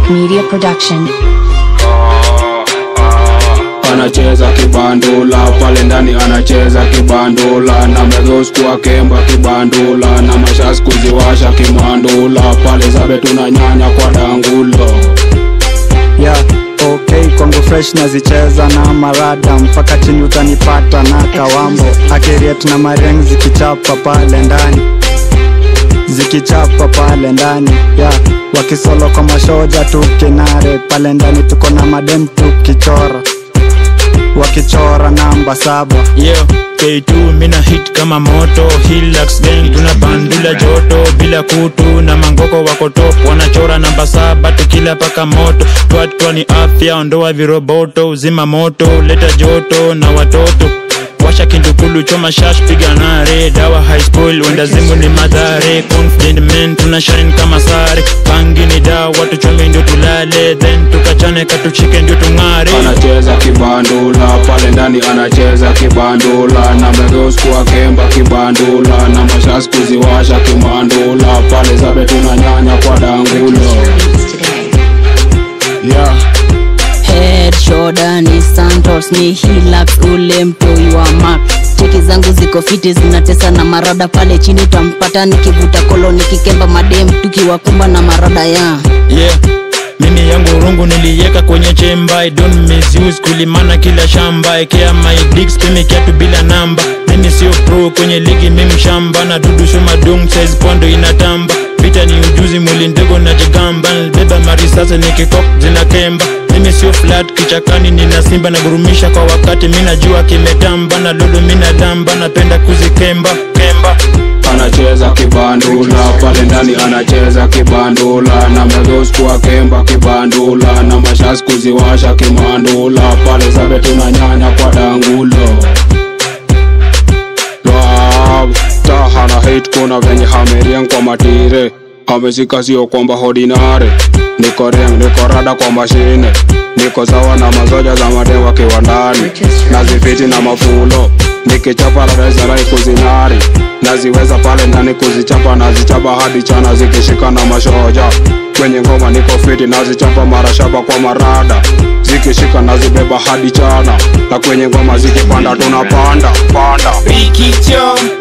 Classic Media Production. anacheza kibandula pale ndani anacheza kibandula na megeuskua kemba kibandula na mashas kuziwasha kimandula pale zabe tunanyanya kwa dangulo yeah, okay kwangu fresh nazicheza na marada mpaka chini utanipata na kawambo akiriet na mariang zikichapa pale ndani zikichapa pale ndani yeah, wakisolo kwa mashoja tukinare pale ndani tuko na madem tukichora wakichora namba saba yeah K2 mina hit kama moto Hilux gang tuna bandula joto bila kutu na mangoko wako top wanachora namba saba tukila paka moto twatwa ni afya ondoa viroboto uzima moto leta joto na watoto washa kindukulu choma shash piga nare dawa high school wenda zimu ni madhare confident men tuna shine kama sare bangi ni dawa tuchome ndio tulale then tukachane katuchike ndio tung'are anacheza kibandula pale ndani anacheza kibandula na megeuskua kemba kibandula na mashas kuziwasha kimandula pale zabe tunanyanya kwa dangulo yeah. head shoulder ni santos ni hilux ule mtoi wa mak cheki zangu ziko fiti zinatesa na marada pale chini tampata nikivuta kolo nikikemba madem tukiwakumba na marada ya yeah mimi yangu rungu niliweka kwenye chemba I don't misuse kulimana kila shamba ekea my digs pimi kiatu bila namba mimi sio pro kwenye ligi mimi shamba na dudu shuma dung size pondo inatamba vita ni ujuzi mwili ndego na jigamba beba marisasa nikikok zina kemba mimi sio flat kichakani nina simba na gurumisha kwa wakati mi najua kimetamba na lolo mina damba napenda kuzikemba kemba anacheza kibandula pale ndani anacheza kibandula na megeuskua kemba kibandula na mashas kuziwasha kimandula pale zabe tunanyanya kwa dangulo Love, taha na hate kuna venye hameriang kwa matire ameshika sio kwamba hodinare niko riang niko rada kwa mashine niko sawa na mazoja za madewa kiwandani nazifiti na mafulo nikichapa radazarai kuzinari naziweza pale ndani kuzichapa nazichapa hadi chana zikishika na mashoja kwenye ngoma niko fiti nazichapa marashaba kwa marada zikishika nazibeba hadi chana na kwenye ngoma zikipanda tunapanda panda Rikicho